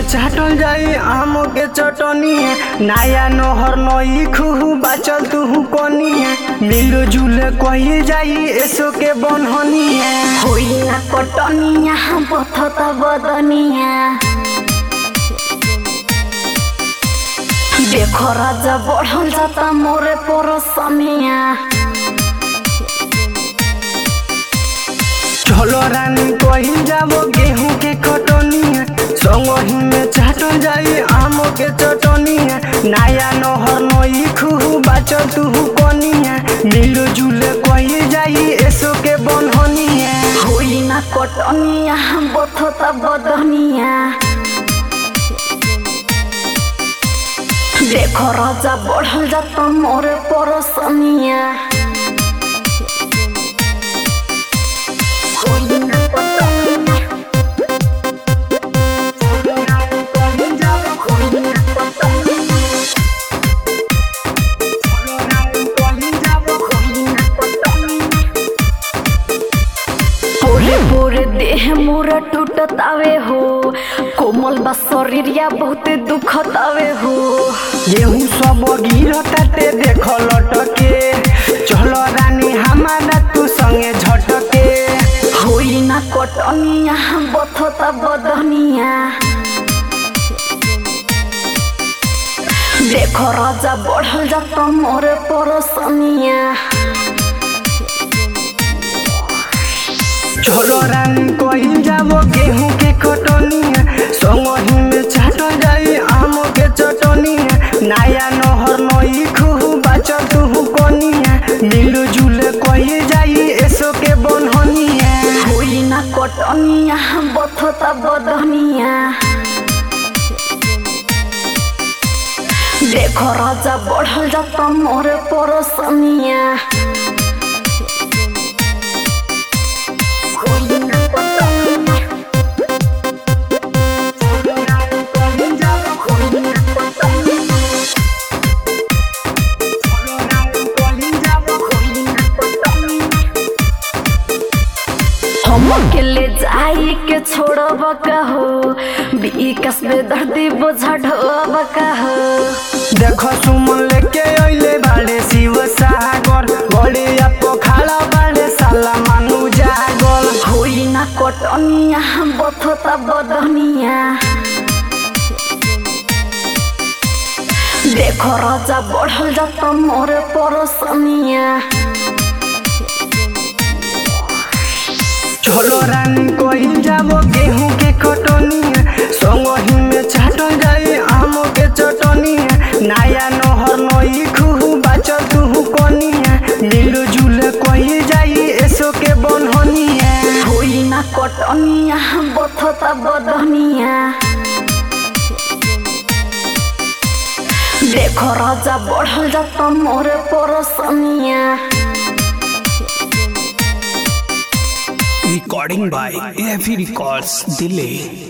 चाटल जाई आम के चटनी नया नहर नई खुहू बाचल तुहू कोनी मिलो जुले कही जाई एसो के बनहनी होइला कटनिया बथत बदनिया देखो राजा बढ़ल जाता मोरे परसनिया चलो रानी कही जाबो गेहूं के कटनी संगही में चाटल जाई आम के चटनी नया नहर नई खुहू बाचल तुहू कोनी मिलो जुले कही जाई एसो के बनहनी होइला कटनिया बथत बदनिया देखो राजा बढ़ल जाता मोरे परसनिया होइला कटनिया होइला कटनिया पूरे पूरे देह मोरा टूटतावे हो कोमल बा शरीरिया बहुते दुखतावे हो गेहूं सब गिरताते देख लटके चल रानी हमारा तू संगे झटके होई ना कटनिया बथता बदनिया देखो राजा बढ़ल जाता मोरे परसनिया चल रानी कही जाबो गेहूं के कटनी संगही में चाटल जाई आम के चटनी नया नहर नई खुहू बाचल तुहू कोनी मिलो जुले कही जाई एसो के बनहनी होई ना कटनिया बथता बदनिया देखो राजा बढ़ल जाता मोरे परसनिया होई ना कटनिया होई ना कटनिया होई ना कटनिया हम अकेले जाई के छोड़ब कहो विकास में दर्दी बोझा ढोब कहो देखो सुमन लेके अइले बाड़े शिव सागर गड़िया पोखाला बाड़े साला मानु जागल होई ना कटनिया बथता बदनिया देखो राजा बढ़ल जाता मोरे परसनिया चलो रानी कही जाबो गेहूं के कटनी संगही में चाटल जाई आम के चटनी नया नहर नई खुहू बाचल तुहू कोनी मिलो जुले कही जाई एसो के बनहनी होई ना कटनिया बथता बदनिया देखो राजा बढ़ल जाता मोरे परसनिया Recording by AFE Records, Delay.